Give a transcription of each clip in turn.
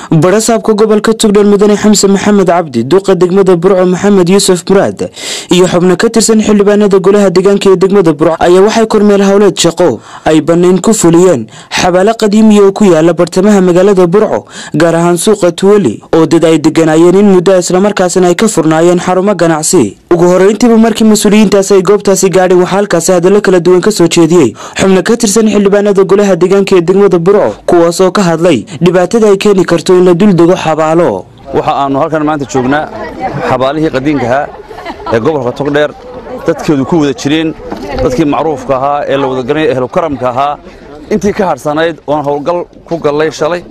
barasaabka gobolka tugdhel mudane xamse maxamed cabdi duqa degmada burco maxamed yuusuf muraad iyo xubno ka tirsan xildhibaanada golaha deegaanka ee degmada burco ayaa waxay kormeel howleed shaqo ay banayn ku fuliyeen xabaalo qadiimiya oo ku yaala bartamaha magaalada burco gaar ahaan suuqa tuwali oo dad ay deganaayeen in muddo islamarkaasina ay ka furnaayeen xarumo ganacsi ugu horeyntiiba markii mas-uuliyiintaasi ay goobtaasi gaadheen waxaa halkaasi hadallo kala duwan ka soo jeediyey xubno ka tirsan xildhibaanada golaha deegaanka ee degmada burco kuwaas oo ka hadlay dhibaatada ay keeni karto in la duldego xabaalo waxa aannu halkan maanta joognaa xabaalihii qadiinkahaa ee gobolka togdheer dadkeedu ku wada jireen dadkii macruufka ahaa ee la wadagaranaya ehlukaramka ahaa intii ka hadhsanayd oon howlgal ku gallay shalay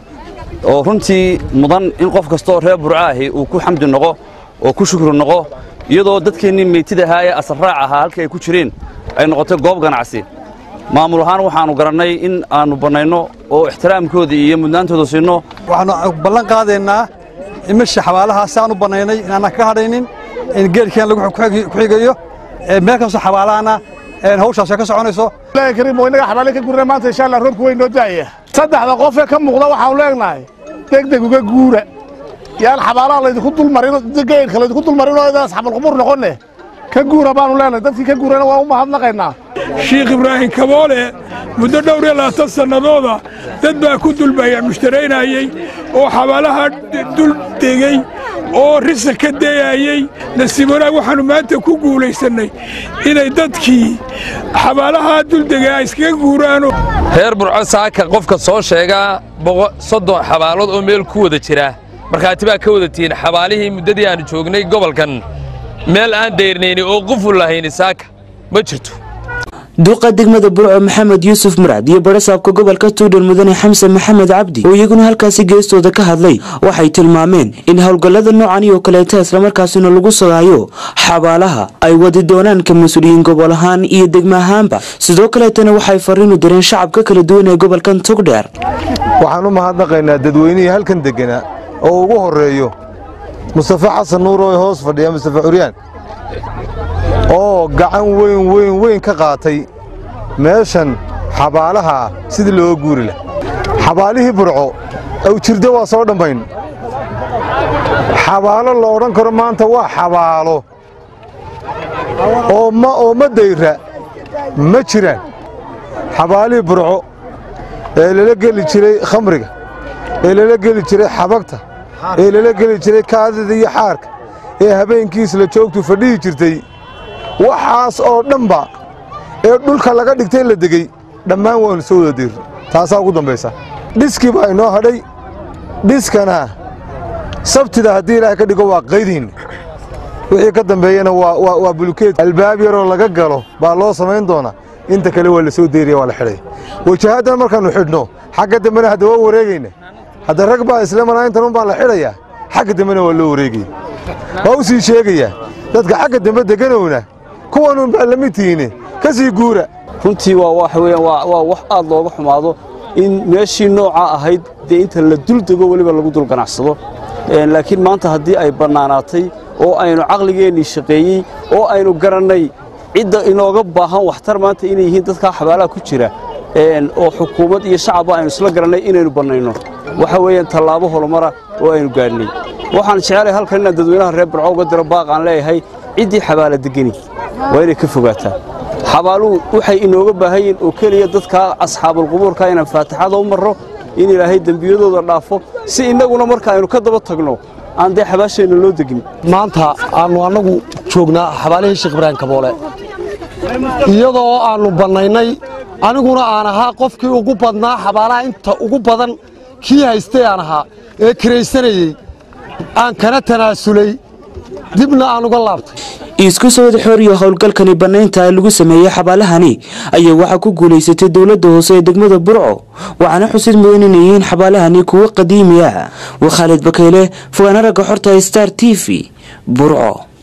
oo runtii mudan in qof kastooo reer burca ahi uu ku xamdi noqo oo ku shukri noqo iyadoo dadkeennii meytid ahaa ee asarraac ahaa halkii ay ku jireen ay noqotay goob ganacsi maamul ahaan waxaannu garannay in aannu bannayno oo ixtiraamkoodii iyo mudnaantooda siinno waxaannu ballan qaadaynaa in meesha xabaalahaa si aan u bannaynay inaanna ka hadhaynin in geedkeen lagu ku xigayo meel kastoo xabaalahana hawshaas ay ka soconayso kariim oo innaga xabaale ka gurna maanta insha allah roobku weyn noo daaya saddexda qofee ka muuqda waxaanu leenahay degdeg uga guura yaan xabaalaha laydinku dulmarin geedka laydinku dulmarin oo idaas xabalqubur noqonne ka guura baanu leenahay dadkii ka guurana waan u mahadnaqaynaa shiikh ibraahim kaboole muddo dhowr iyo labaatan sannadooda dad baa ku dulbaya mushtaraynayey oo xabaalaha dul degey oo risa ka dayayey nasiib wanaag waxaannu maanta ku guulaysannay inay dadkii xabaalahaa duldegay ay iskaga guuraano reer burco saaka qofka soo sheegaa soddon xabaalood oo meel ku wada jira markhaati baa ka wada tihiin xabaalihii muddadii aannu joognay gobolkan meel aan dayrnayni oo quful lahayni saaka ma jirto duqa degmada burco maxamed yuusuf muraad iyo barasaabka gobolka tuudhel mudane xamse maxamed cabdi oo iyaguna halkaasi geestooda ka hadlay waxay tilmaameen in howlgallada noocani oo kaleeta islamarkaasina lagu sugaayo xabaalaha ay wadi doonaan ka mas-uuliyiin gobol ahaan iyo degmo ahaanba sidoo kaleetana waxay fariinu direen shacabka kala duwan ee gobolkan togdheer waxaan u mahadnaqaynaa dadweynihii halkan degganaa oo ugu horreeyo mustafe xasan nuur oo hoos fadhiya mustafe curyaan oo gacan weyn weyn weyn ka qaatay meeshan xabaalaha sidii looga guuri lah xabaalihii burco awjirdo waa soo dhammayn xabaalo la odhan karo maanta waa xabaalo oo ma dayra ma jiraan xabaalihii burco ee lala geli jiray khamriga ee lala geli jiray xabagta ee lala geli jiray kaadida iyo xaarka ee habeenkiis la joogtu fadhihi jirtay waxaas oo dhanba ee dhulka laga dhigtay la degey dhammaan waanu soo wada diirnay taasaa ugu dambaysa dhiskii baa inoo hadhay dhiskana sabtida haddii ilaahay ka dhigo waa qaydiinna wixii ka dambeeyana waa bulukeed albaab yaroo laga galo baa loo samayn doonaa inta kale waa la soo deyraya waa la xidhay wajahaddan markaannu xidhno xagga dambena hadda waa wareegayna hadda rag baa islemanaa intan un baa la xidhayaa xagga dambena waa loo wareegaya waa u sii sheegayaa dadka xagga dambe deganowna kuwanun baa la mid tihiine ka sii guura runtii waa waxa weeyaan waa wax aad looga xumaado in meeshii noocaa ahayd dee inta la dul dego weliba lagu dul ganacsado laakiin maanta haddii ay bannaanaatay oo aynu caqligeennii shaqeeyey oo aynu garannay cidda inooga baahan waxtar maanta inay yihiin dadkaa xabaalaha ku jira oo xukuumad iyo shacabba aynu isla garannay inaynu bannayno waxa weeyaan tallaabo horumara oo aynu gaadhnay waxaan jecelahay halkan inaan dadweynaha reer burco uga diro baaq aan leeyahay ciddii xabaala degeni waa inay ka fogaataa xabaaluhu waxay inooga baahan yihiin oo keliya dadkaa asxaabulqubuurka inaan faatixada u marro in ilaahay dembiyadooda dhaafo si innaguna marka aynu ka daba tagno aan dee xabaasheenna loo degin maanta aannu annagu joognaa xabaalihii sheekh ibraahim kaboole iyadoo aannu bannaynay aniguna aan ahaa qofkii ugu badnaa xabaalaha inta ugu badan kii haystay aan ahaa ee kiraysanayey aan kana tanaasulay dibna aan uga laabtay isku soo wada xooriyo howlgalkani bannaynta lagu sameeyey xabaalahani ayaa waxaa ku guulaysatay dowladda hoose ee degmada burco waxaana xusid mudan inay yihiin xabaalahani kuwo qadiimi ah waa khaalid bakayle fogaana ragga xorta star t v burco